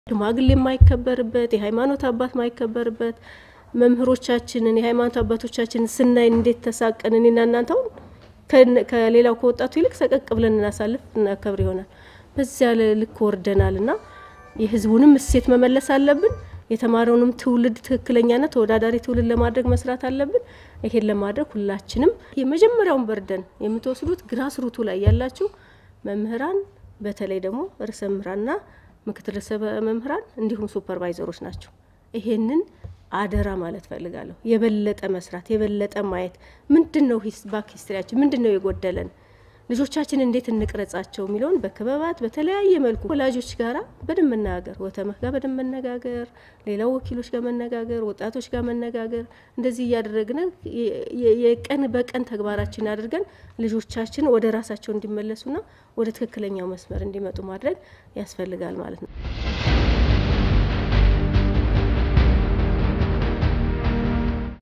ሽማግሌ የማይከበርበት የሃይማኖት አባት ማይከበርበት መምህሮቻችንን የሃይማኖት አባቶቻችንን ስናይ እንዴት ተሳቀን እኔና እናንተ አሁን ከሌላው ከወጣቱ ይልቅ ሰቀቅ ብለን እናሳልፍ እናከብር ይሆናል። በዚያ ልክ ወርደናል እና የህዝቡንም እሴት መመለስ አለብን። የተማረውንም ትውልድ ትክክለኛና ተወዳዳሪ ትውልድ ለማድረግ መስራት አለብን። ይሄን ለማድረግ ሁላችንም የመጀመሪያውን በርደን የምትወስዱት ግራስ ሩቱ ላይ ያላችሁ መምህራን፣ በተለይ ደግሞ ርዕሰ መምህራንና ምክትል ርዕሰ መምህራን እንዲሁም ሱፐርቫይዘሮች ናቸው። ይሄንን አደራ ማለት ፈልጋለሁ። የበለጠ መስራት፣ የበለጠ ማየት ምንድን ነው ባክ ሂስትሪያችን ምንድን ነው የጎደለን ልጆቻችን እንዴት እንቅረጻቸው የሚለውን በክበባት በተለያየ መልኩ ወላጆች ጋራ በደንብ መነጋገር፣ ወተመህ ጋር በደንብ መነጋገር፣ ሌላው ወኪሎች ጋር መነጋገር፣ ወጣቶች ጋር መነጋገር፣ እንደዚህ እያደረግን የቀን በቀን ተግባራችን አድርገን ልጆቻችን ወደ ራሳቸው እንዲመለሱና ወደ ትክክለኛው መስመር እንዲመጡ ማድረግ ያስፈልጋል ማለት ነው።